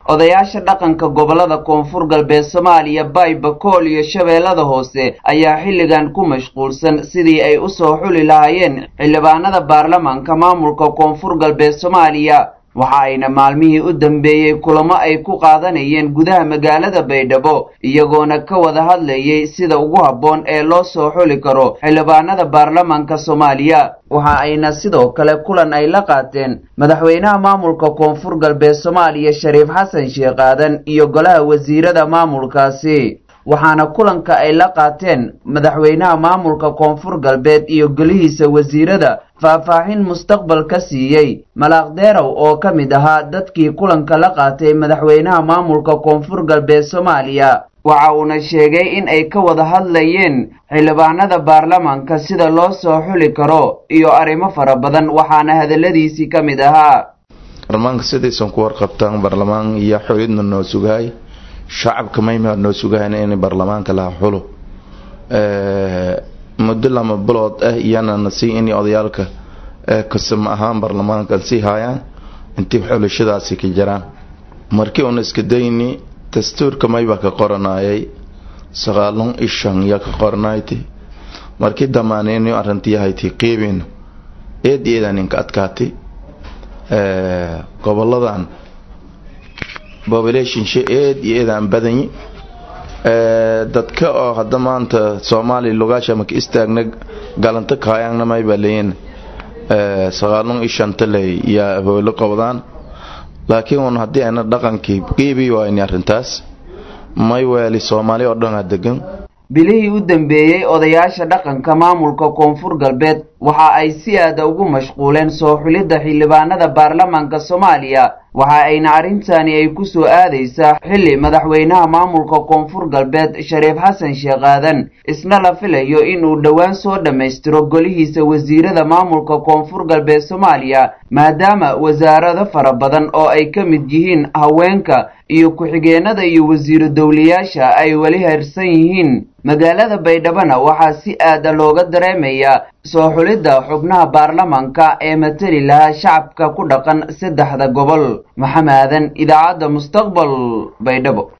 odayaasha dhaqanka gobolada koonfur galbeed soomaaliya baybakool iyo shabeellada hoose ayaa xilligan ku mashquulsan sidii ay u soo xuli lahaayeen xildhibaanada baarlamaanka maamulka koonfur galbeed soomaaliya waxa ayna maalmihii u dambeeyey kulamo ay ku qaadanayeen gudaha magaalada baydhabo iyagoona ka wada hadlayay sida ugu habboon ee loo soo xuli karo xildhibaanada baarlamaanka soomaaliya waxa ayna sidoo kale kulan ay la qaateen madaxweynaha maamulka koonfur galbeed soomaaliya shariif xasan sheekh aadan iyo golaha wasiirada maamulkaasi waxaana kulanka ay la qaateen madaxweynaha maamulka koonfur galbeed iyo golihiisa wasiirada faahfaahin mustaqbal ka siiyey malaaqdeerow oo ka mid ahaa dadkii kulanka la qaatay madaxweynaha maamulka koonfur galbeed soomaaliya waxa uuna sheegay in ay ka wada hadlayeen xildhibaanada baarlamaanka sida loo soo xuli karo iyo arrimo fara badan waxaana hadalladiisii ka mid ahaa baarlamaanka sidaysan ku warqabtaan baarlamaan iyo xulidna noo sugahay shacabka maymaa noo sugahayn in baarlamaanka laha xulo muddo lama bilood ah iyana nasii in odayaalka kasama ahaan baarlamaanka sii haayaan intii xulashadaasi ka jiraan markii una iska dayni dastuurka maybaa ka qoranayay sagaalon ishan yaa ka qoranayti markii damaaneyni arrintiyahayti qiibin eed eedan inka adkaatay goboladan populationshi eed iyo eedaan badanyi dadka oo hadda maanta soomaaliya lugaasha maka istaagna galanto kaayaangna maybaa leeyin sagaalon ishanta ley yaa hoolo qabdaan laakiin un haddii ayna dhaqankii qiibi wayni arrintaas may weeli soomaali oo dhan a degan bilihii u dambeeyey odayaasha dhaqanka maamulka koonfur galbeed waxa ay si aada ugu mashquuleen soo xulidda xildhibaanada baarlamaanka soomaaliya waxa ayna arrintani ay ku soo aadaysaa xilli madaxweynaha maamulka koonfur galbeed shariif xasan sheekh aadan isna la filayo inuu dhowaan soo dhammaystiro golihiisa wasiirada maamulka koonfur galbeed soomaaliya maadaama wasaarado fara badan oo ay ka mid yihiin haweenka iyo ku-xigeenada iyo wasiiru dowlayaasha ay weli harsan yihiin magaalada baydhabona waxaa si aada looga dareemayaa soo xulidda xubnaha baarlamaanka ee mateli lahaa shacabka ku dhaqan saddexda gobol maxamaadan idaacadda mustaqbal baydhabo